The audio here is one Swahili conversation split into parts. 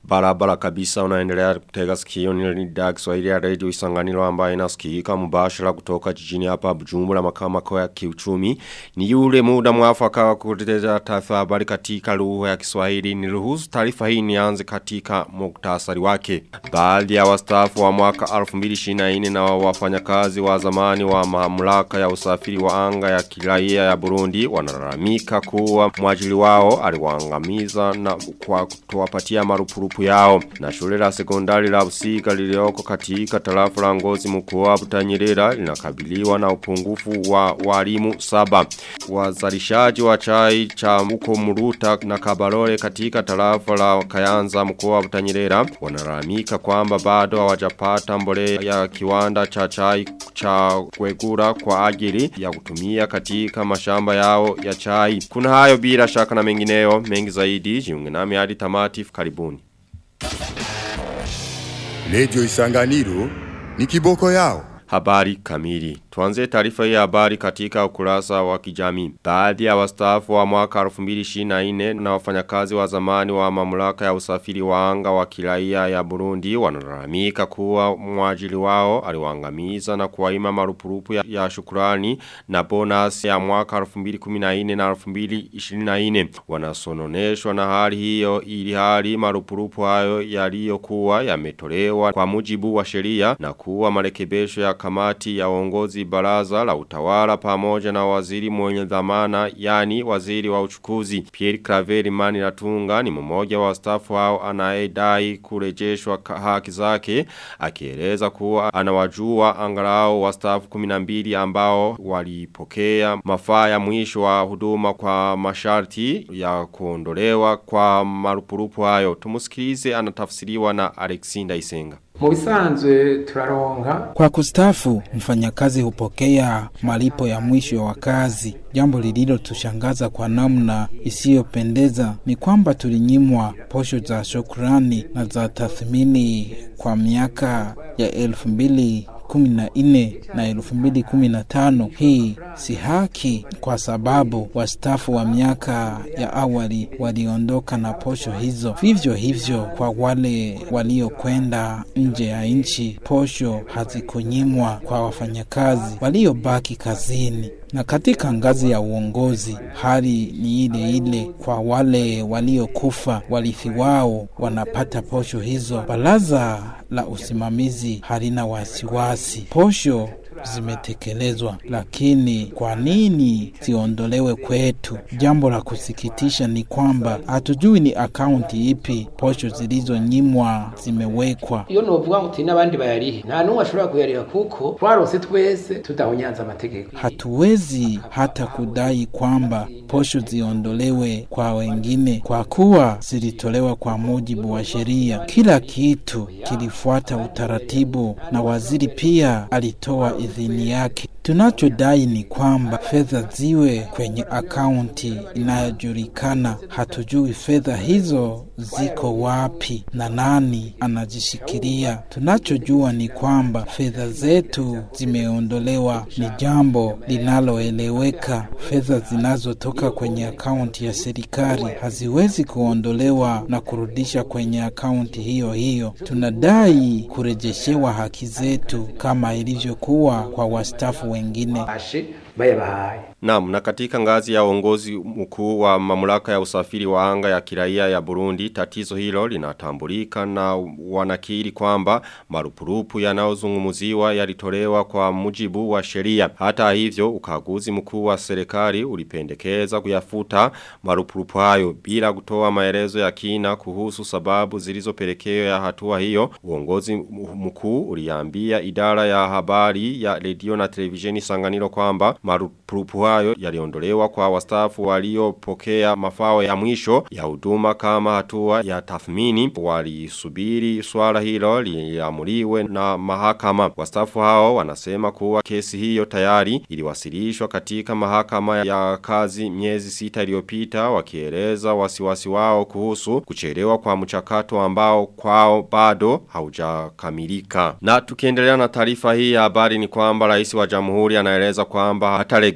Barabara kabisa unaendelea kutega sikio ni idhaa Kiswahili ya Radio Isanganiro ambayo inasikika mubashara kutoka jijini hapa Bujumbura makao makao ya kiuchumi. Ni yule muda mwafaka wa kutetea taarifa habari katika lugha ya Kiswahili. Niruhusu taarifa hii nianze katika muktasari wake. Baadhi ya wastaafu wa mwaka 2024 na wafanyakazi wa zamani wa mamlaka ya usafiri wa anga ya kiraia ya Burundi wanalalamika kuwa mwajili wao aliwaangamiza na kwa kutowapatia marupurupu yao na shule la sekondari la Busiga lilioko katika tarafa la Ngozi mkoa wa Butanyerera linakabiliwa na upungufu wa walimu saba wazalishaji wa chai cha mko Muruta na Kabarore katika tarafa la Kayanza mkoa wa Butanyerera wanalalamika kwamba bado hawajapata mbolea ya kiwanda cha chai cha kwegura kwa ajili ya kutumia katika mashamba yao ya chai kuna hayo bila shaka na mengineo mengi zaidi jiunge nami hadi tamati karibuni Radio Isanganiro ni kiboko yao. Habari kamili. Tuanze taarifa hii habari katika ukurasa wa kijamii. Baadhi ya wastaafu wa mwaka 2024 na wafanyakazi wa zamani wa mamlaka ya usafiri wa anga wa kiraia ya Burundi wanalalamika kuwa mwajili wao aliwaangamiza na kuwaima marupurupu ya, ya shukrani na bonus ya mwaka 2014 na 2024. Wanasononeshwa na hali hiyo ili hali marupurupu hayo yaliyokuwa yametolewa kwa mujibu wa sheria na kuwa marekebisho ya kamati ya uongozi baraza la utawala pamoja na waziri mwenye dhamana yani waziri wa uchukuzi Pierre Claver Mani Latunga ni mmoja wa staff hao anayedai kurejeshwa haki zake akieleza kuwa anawajua angalau wa staff 12 ambao walipokea mafaa ya mwisho wa huduma kwa masharti ya kuondolewa kwa marupurupu hayo tumusikilize anatafsiriwa na Alexinda Isenga mu bisanzwe turaronka kwa kustafu mfanyakazi hupokea malipo ya mwisho wa kazi jambo lililotushangaza kwa namna isiyopendeza ni kwamba tulinyimwa posho za shukrani na za tathmini kwa miaka ya elfu mbili kumi na nne na elfu mbili kumi na tano. Hii si haki kwa sababu wastafu wa miaka ya awali waliondoka na posho hizo. Vivyo hivyo kwa wale waliokwenda nje ya nchi, posho hazikunyimwa kwa wafanyakazi waliobaki kazini na katika ngazi ya uongozi hali ni ile ile kwa wale waliokufa warithi wao wanapata posho hizo baraza la usimamizi halina wasiwasi posho zimetekelezwa, lakini kwa nini ziondolewe kwetu? Jambo la kusikitisha ni kwamba hatujui ni akaunti ipi posho zilizonyimwa zimewekwa. iyo novuga ngo uti n'abandi bayarihe nta n'umwe ashobora kuyariha kuko twarose twese tudahonyanza amategeko Hatuwezi hata kudai kwamba posho ziondolewe kwa wengine kwa kuwa zilitolewa kwa mujibu wa sheria. Kila kitu kilifuata utaratibu na waziri pia alitoa idhini yake. Tunachodai ni kwamba fedha ziwe kwenye akaunti inayojulikana. Hatujui fedha hizo ziko wapi na nani anazishikilia. Tunachojua ni kwamba fedha zetu zimeondolewa, ni jambo linaloeleweka. Fedha zinazotoka kwenye akaunti ya serikali haziwezi kuondolewa na kurudisha kwenye akaunti hiyo hiyo. Tunadai kurejeshewa haki zetu kama ilivyokuwa kwa wastafu wengine. bashe bayabahaye Naam, na katika ngazi ya uongozi mkuu wa mamlaka ya usafiri wa anga ya kiraia ya Burundi, tatizo hilo linatambulika na wanakiri kwamba marupurupu yanayozungumziwa yalitolewa kwa mujibu wa sheria. Hata hivyo, ukaguzi mkuu wa serikali ulipendekeza kuyafuta marupurupu hayo bila kutoa maelezo ya kina kuhusu sababu zilizopelekea ya hatua hiyo. Uongozi mkuu uliambia idara ya habari ya redio na televisheni Sanganiro kwamba marupurupu hayo yaliondolewa kwa wastaafu waliopokea mafao ya mwisho ya huduma kama hatua ya tathmini walisubiri swala hilo liamuliwe na mahakama wastaafu hao wanasema kuwa kesi hiyo tayari iliwasilishwa katika mahakama ya kazi miezi sita iliyopita wakieleza wasiwasi wao kuhusu kuchelewa kwa mchakato ambao kwao bado haujakamilika na tukiendelea na taarifa hii ya habari ni kwamba rais wa jamhuri anaeleza kwamba hatalegeza ma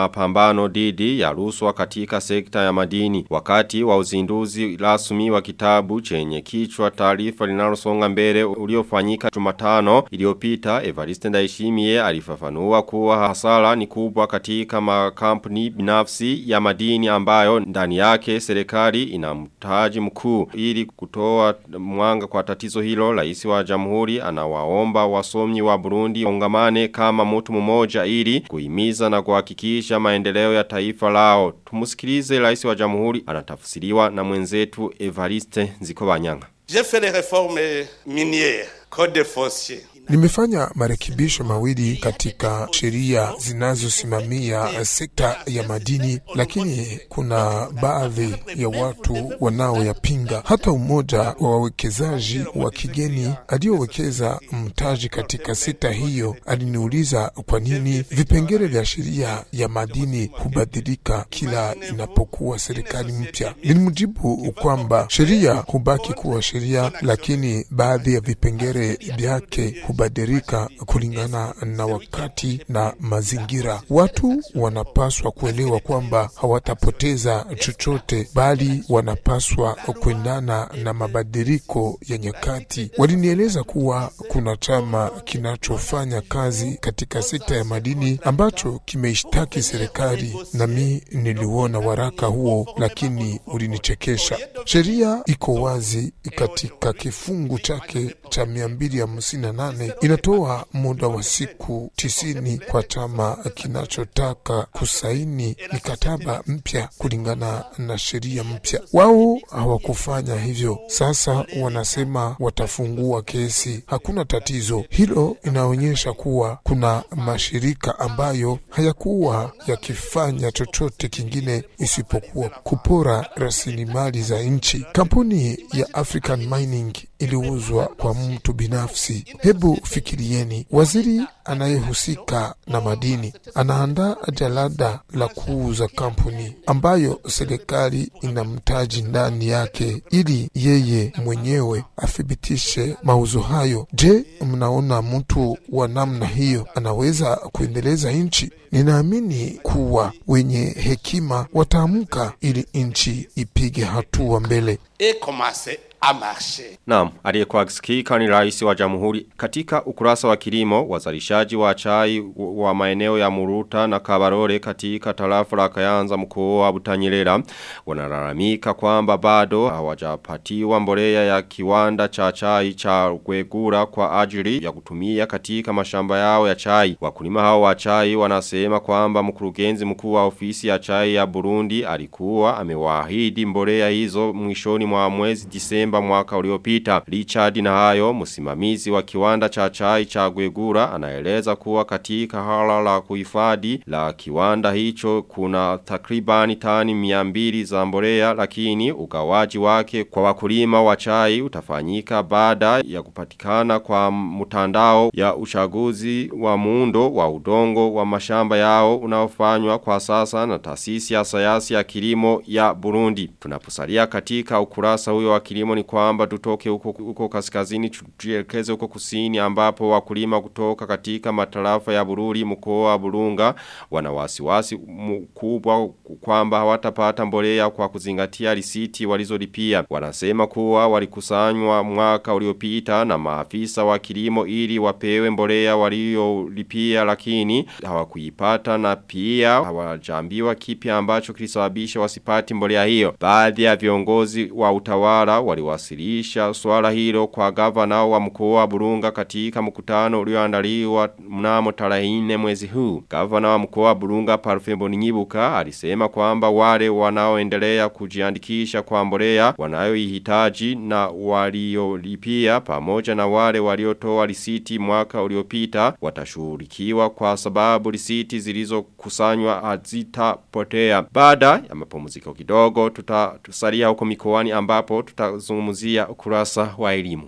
mapambano dhidi ya rushwa katika sekta ya madini wakati wa uzinduzi rasmi wa kitabu chenye kichwa taarifa linalosonga mbele uliofanyika Jumatano iliyopita Evariste Ndayishimiye alifafanua kuwa hasara ni kubwa katika makampuni binafsi ya madini ambayo ndani yake serikali ina mtaji mkuu ili kutoa mwanga kwa tatizo hilo rais wa jamhuri anawaomba wasomi wa Burundi ungamane kama mtu mmoja ili kuhimiza na kuhakikisha maendeleo ya taifa lao tumusikilize rais wa jamhuri anatafsiriwa na mwenzetu Evariste Nzikobanyanga J'ai fait les réformes minières, code des fonciers. Nimefanya marekebisho mawili katika sheria zinazosimamia sekta ya madini, lakini kuna baadhi ya watu wanaoyapinga. Hata umoja wa wawekezaji wa kigeni aliyowekeza mtaji katika sekta hiyo aliniuliza kwa nini vipengele vya sheria ya madini hubadilika kila inapokuwa serikali mpya. Nilimjibu kwamba sheria hubaki kuwa sheria, lakini baadhi ya vipengele vyake hubadilika kulingana na wakati na mazingira. Watu wanapaswa kuelewa kwamba hawatapoteza chochote, bali wanapaswa kuendana na mabadiliko ya nyakati. Walinieleza kuwa kuna chama kinachofanya kazi katika sekta ya madini ambacho kimeishtaki serikali, nami niliuona waraka huo, lakini ulinichekesha. Sheria iko wazi katika kifungu chake cha mia mbili hamsini na nane inatoa muda wa siku tisini kwa chama kinachotaka kusaini mikataba mpya kulingana na sheria mpya. Wao hawakufanya hivyo, sasa wanasema watafungua kesi. Hakuna tatizo hilo, inaonyesha kuwa kuna mashirika ambayo hayakuwa yakifanya chochote kingine isipokuwa kupora rasilimali za nchi. Kampuni ya African Mining iliuzwa kwa mtu binafsi. Hebu fikirieni, waziri anayehusika na madini anaandaa jalada la kuuza kampuni ambayo serikali ina mtaji ndani yake, ili yeye mwenyewe athibitishe mauzo hayo. Je, mnaona mtu wa namna hiyo anaweza kuendeleza nchi? Ninaamini kuwa wenye hekima wataamka ili nchi ipige hatua mbele. Et commencer à marcher. Naam, aliyekuwa akisikika ni rais wa jamhuri. Katika ukurasa wa kilimo, wazalishaji wa chai wa maeneo ya Muruta na Kabarore katika tarafa la Kayanza mkoa wa Butanyerera wanalalamika kwamba bado hawajapatiwa mbolea ya kiwanda cha chai cha Gwegura kwa ajili ya kutumia katika mashamba yao ya chai. Wakulima hao wa chai wanasema kwamba mkurugenzi mkuu wa ofisi ya chai ya Burundi alikuwa amewaahidi mbolea hizo mwishoni mwa mwezi Disemba mwaka uliopita. Richard na hayo msimamizi wa kiwanda cha chai cha Gwegura anaeleza kuwa katika hala la kuhifadhi la kiwanda hicho kuna takribani tani 200 za mbolea lakini ugawaji wake kwa wakulima wa chai utafanyika baada ya kupatikana kwa mtandao ya uchaguzi wa muundo wa udongo wa mashamba yao unaofanywa kwa sasa na taasisi ya sayansi ya kilimo ya Burundi. Tunaposalia katika ukurasa huyo wa kilimo ni kwamba tutoke huko, huko kaskazini tujielekeze huko kusini ambapo wakulima kutoka katika matarafa ya Bururi mkoa wa Burunga wana wasiwasi mkubwa kwamba hawatapata mbolea kwa kuzingatia risiti walizolipia. Wanasema kuwa walikusanywa mwaka uliopita na maafisa wa kilimo ili wapewe mbolea waliolipia lakini hawakuipata na pia hawajambiwa kipi ambacho kilisababisha wasipati mbolea hiyo. Baadhi ya viongozi wa utawala waliwasilisha swala hilo kwa gavana wa mkoa wa Burunga katika mkutano ulioandaliwa mnamo tarehe 4 mwezi huu. Gavana wa mkoa wa Burunga Parfembo Nyibuka alisema kwamba wale wanaoendelea kujiandikisha kwa mbolea wanayoihitaji na waliolipia pamoja na wale waliotoa risiti mwaka uliopita watashughulikiwa kwa sababu risiti zilizokusanywa hazitapotea. Baada ya mapumziko kidogo tutasalia huko mikoani ambapo tutazungumzia ukurasa wa elimu.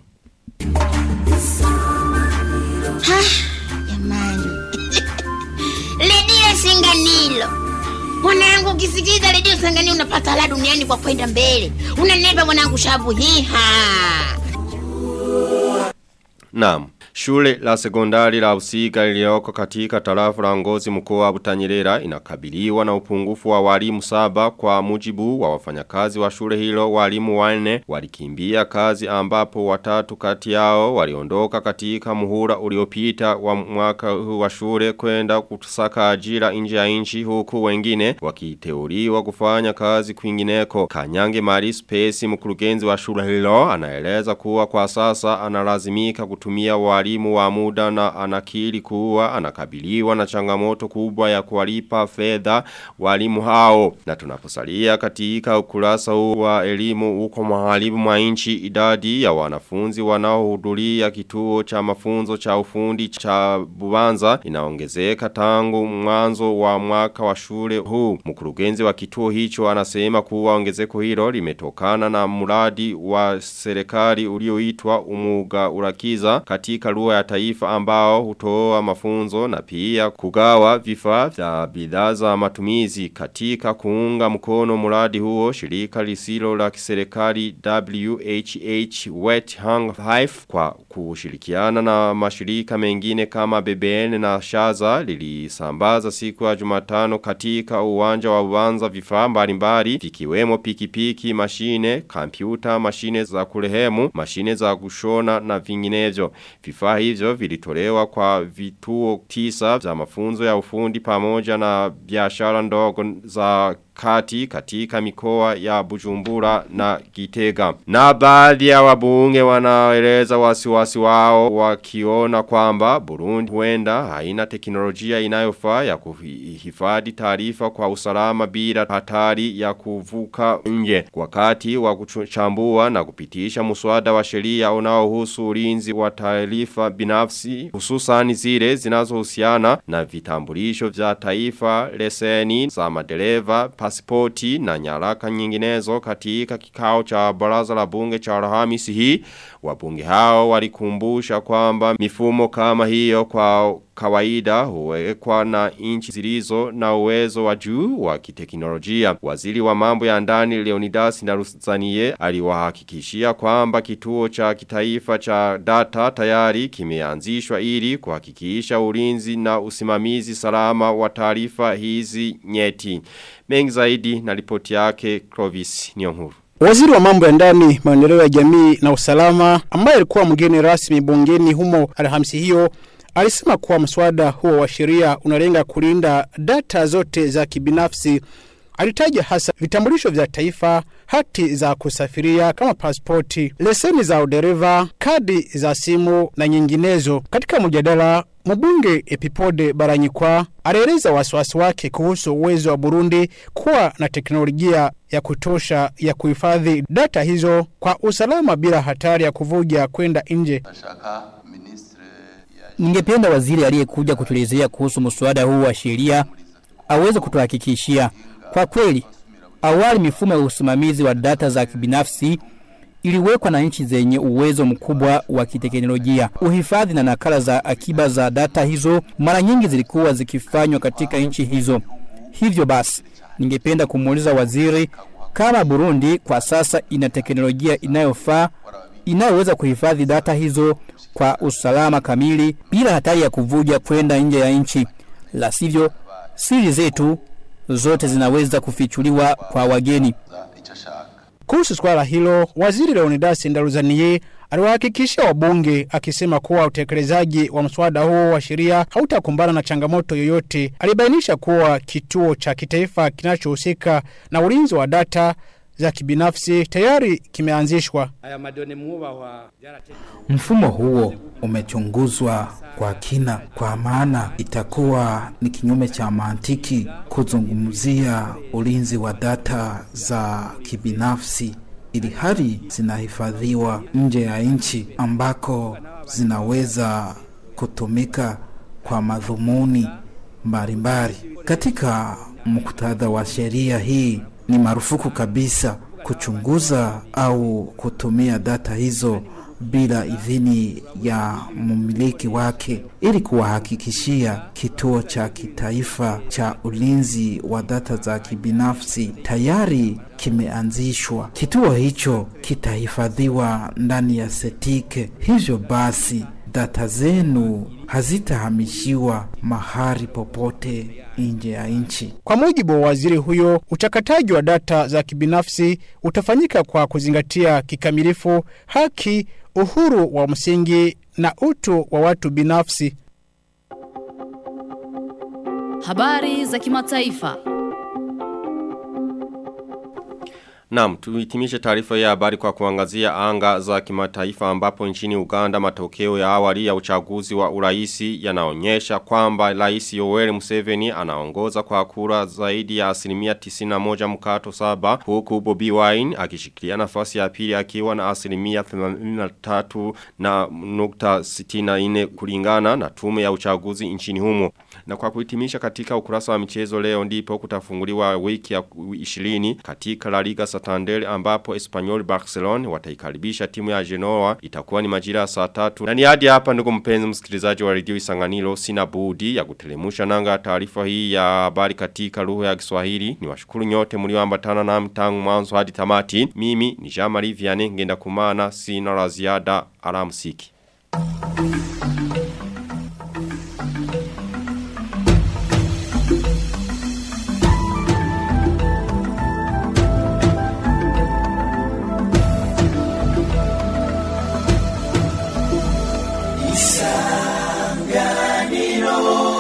Jamani. Redio Singanilo. Mwanangu ukisikiliza redio Singanilo unapata la duniani kwa kwenda mbele. Unaneba mwanangu shabu hiha. Naam. Shule la sekondari la Usiga lilioko katika tarafa la Ngozi mkoa wa Butanyerera inakabiliwa na upungufu wa walimu saba kwa mujibu wa wafanyakazi wa shule hilo walimu wanne walikimbia kazi ambapo watatu kati yao waliondoka katika muhula uliopita wa mwaka huu wa shule kwenda kutusaka ajira nje ya nchi huku wengine wakiteuliwa kufanya kazi kwingineko. Kanyange Mari Space mkurugenzi wa shule hilo anaeleza kuwa kwa sasa analazimika kutumia walimu wa muda na anakiri kuwa anakabiliwa na changamoto kubwa ya kuwalipa fedha walimu hao. Na tunaposalia katika ukurasa huu wa elimu huko maharibu mwa nchi idadi ya wanafunzi wanaohudhuria kituo cha mafunzo cha ufundi cha Bubanza inaongezeka tangu mwanzo wa mwaka wa shule huu. Mkurugenzi wa kituo hicho anasema kuwa ongezeko hilo limetokana na mradi wa serikali ulioitwa umuga urakiza katika lugha ya taifa ambao hutoa mafunzo na pia kugawa vifaa vya bidhaa za matumizi katika kuunga mkono mradi huo shirika lisilo la kiserikali WHH Wet Hang Hive kwa kushirikiana na mashirika mengine kama BBN na Shaza lilisambaza siku ya Jumatano katika uwanja wa Uwanza vifaa mbalimbali vikiwemo pikipiki, mashine, kompyuta, mashine za kurehemu, mashine za kushona na vinginevyo. Vifaa hivyo vilitolewa kwa vituo tisa za mafunzo ya ufundi pamoja na biashara ndogo za kati katika mikoa ya Bujumbura na Gitega. Na baadhi ya wabunge wanaeleza wasiwasi wao wakiona kwamba Burundi huenda haina teknolojia inayofaa ya kuhifadhi taarifa kwa usalama bila hatari ya kuvuka nje. Wakati wa kuchambua na kupitisha muswada wa sheria unaohusu ulinzi wa taarifa binafsi hususan zile zinazohusiana na vitambulisho vya taifa, leseni za madereva, pasipoti na nyaraka nyinginezo katika kikao cha baraza la bunge cha Alhamisi hii wabunge hao walikumbusha kwamba mifumo kama hiyo kwa kawaida huwekwa na inchi zilizo na uwezo wa juu wa kiteknolojia. Waziri wa mambo ya ndani Leonidas Naruzanie aliwahakikishia kwamba kituo cha kitaifa cha data tayari kimeanzishwa ili kuhakikisha ulinzi na usimamizi salama wa taarifa hizi nyeti. Mengi zaidi na ripoti yake Clovis Nyonguru. Waziri wa mambo ya ndani, maendeleo ya jamii na usalama ambaye alikuwa mgeni rasmi bungeni humo Alhamisi hiyo alisema kuwa mswada huo wa sheria unalenga kulinda data zote za kibinafsi. Alitaja hasa vitambulisho vya taifa, hati za kusafiria kama pasipoti, leseni za udereva, kadi za simu na nyinginezo. Katika mjadala Mbunge Epipode Baranyikwa alieleza wasiwasi wake kuhusu uwezo wa Burundi kuwa na teknolojia ya kutosha ya kuhifadhi data hizo kwa usalama bila hatari ya kuvuja kwenda nje. Ningependa waziri aliyekuja kutuelezea kuhusu mswada huu wa sheria aweze kutuhakikishia kwa kweli, awali mifumo ya usimamizi wa data za kibinafsi iliwekwa na nchi zenye uwezo mkubwa wa kiteknolojia. Uhifadhi na nakala za akiba za data hizo mara nyingi zilikuwa zikifanywa katika nchi hizo. Hivyo basi, ningependa kumuuliza waziri kama Burundi kwa sasa ina teknolojia inayofaa inayoweza kuhifadhi data hizo kwa usalama kamili bila hatari ya kuvuja kwenda nje ya nchi. La sivyo, siri zetu zote zinaweza kufichuliwa kwa wageni. Kuhusu swala hilo, waziri Leonidas Ndaruzaniye aliwahakikishia wabunge akisema kuwa utekelezaji wa mswada huo wa sheria hautakumbana na changamoto yoyote. Alibainisha kuwa kituo cha kitaifa kinachohusika na ulinzi wa data za kibinafsi tayari kimeanzishwa. Mfumo huo umechunguzwa kwa kina, kwa maana itakuwa ni kinyume cha mantiki kuzungumzia ulinzi wa data za kibinafsi ili hali zinahifadhiwa nje ya nchi ambako zinaweza kutumika kwa madhumuni mbalimbali. Katika muktadha wa sheria hii, ni marufuku kabisa kuchunguza au kutumia data hizo bila idhini ya mmiliki wake ili kuwahakikishia kituo cha kitaifa cha ulinzi wa data za kibinafsi tayari kimeanzishwa. Kituo hicho kitahifadhiwa ndani ya setike. Hivyo basi data zenu hazitahamishiwa mahali popote nje ya nchi. Kwa mujibu wa waziri huyo, uchakataji wa data za kibinafsi utafanyika kwa kuzingatia kikamilifu haki, uhuru wa msingi na utu wa watu binafsi. Habari za kimataifa. Naam, tuhitimishe taarifa ya habari kwa kuangazia anga za kimataifa ambapo nchini Uganda matokeo ya awali ya uchaguzi wa uraisi yanaonyesha kwamba Rais Yoweri Museveni anaongoza kwa kura zaidi ya asilimia 91 mkato saba huku Bobi Wine akishikilia nafasi ya pili akiwa na asilimia 83 na nukta 64 kulingana na tume ya uchaguzi nchini humo. Na kwa kuhitimisha katika ukurasa wa michezo leo ndipo kutafunguliwa wiki ya 20 katika La Liga Santander ambapo Espanyol Barcelona wataikaribisha timu ya Genoa itakuwa ni majira ya saa tatu. Na ni hadi hapa ndugu mpenzi msikilizaji wa redio Isanganiro sina budi ya kutelemusha nanga taarifa hii ya habari katika lugha ya Kiswahili. Niwashukuru nyote mlioambatana nami tangu mwanzo hadi tamati. Mimi ni Jean Marie Vianney ngenda kumana sina la ziada alamsiki. Isanganiro